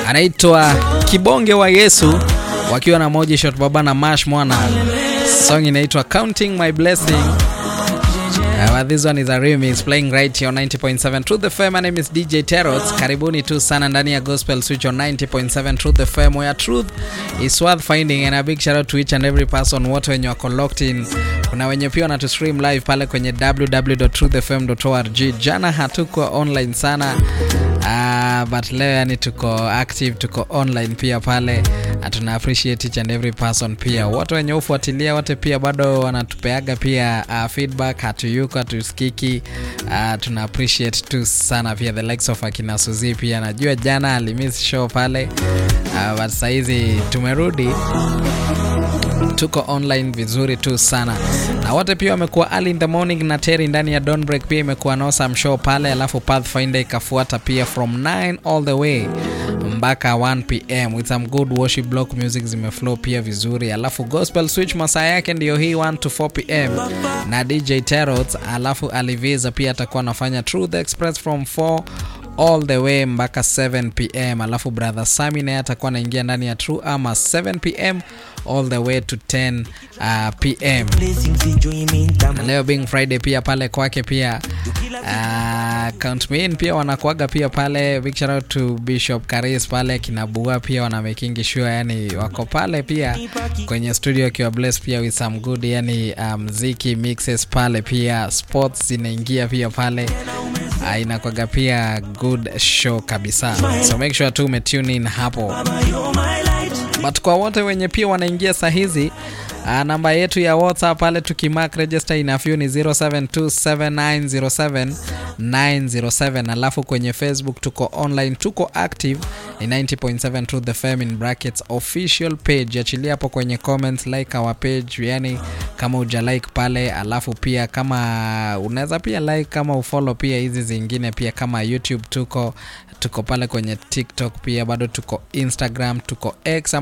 anaitwa Kibonge wa Yesu wakiwa na Moji Shot Baba na Mash Mwana. Song inaitwa Counting My Blessing. Uh, well, this one is a remix playing right here on 90.7 Truth FM. My name is DJ Terots. Karibuni tu sana ndani ya Gospel Switch on 90.7 Truth FM where truth is worth finding and a big shout out to each and every person wote wenye wako locked in. Kuna wenye pia wanatu stream live pale kwenye www.truthfm.org. Jana hatuko online sana. Uh, but leo yani tuko active, tuko online pia pale. Tuna appreciate each and every person pia. Wote wenye ufuatilia wote pia bado wanatupeaga pia uh, feedback, hatuyuko hatusikiki. Uh, tuna appreciate tu sana pia the likes of akina Suzi pia. Najua jana alimiss show pale. Uh, but saizi tumerudi tuko online vizuri tu sana na wote pia wamekuwa early in the morning na Terry ndani ya Dawn Break pia imekuwa no some show pale, alafu Pathfinder ikafuata pia from 9 all the way mpaka 1 pm with some good worship block music zimeflow pia vizuri, alafu Gospel Switch masaa yake ndiyo hii 1 to 4 pm na DJ Terrot, alafu Aliviza pia atakuwa anafanya Truth Express from 4 all the way mpaka 7 pm, alafu brother Sami naye atakuwa anaingia ndani ya True ama 7 pm all the way to 10 uh, pm. Na leo being Friday pia pale kwake pia uh, count me in pia wanakuaga pia pale. Big shout out to Bishop Karis pale kinabua pia wana making sure yani wako pale pia kwenye studio akiwa bless pia with some good yani mziki um, mixes pale pia sports zinaingia pia pale uh, inakwaga pia good show kabisa, so make sure tu umetune in hapo but kwa wote wenye pia wanaingia saa hizi uh, namba yetu ya WhatsApp pale tukimark register inafyu ni 0727907907 alafu kwenye Facebook tuko online, tuko active ni 90.7 Truth FM in brackets official page. Achilia hapo kwenye comments, like our page, yani kama uja like pale, alafu pia kama unaweza pia like kama ufollow pia hizi zingine pia kama YouTube tuko tuko pale kwenye TikTok pia bado tuko Instagram tuko X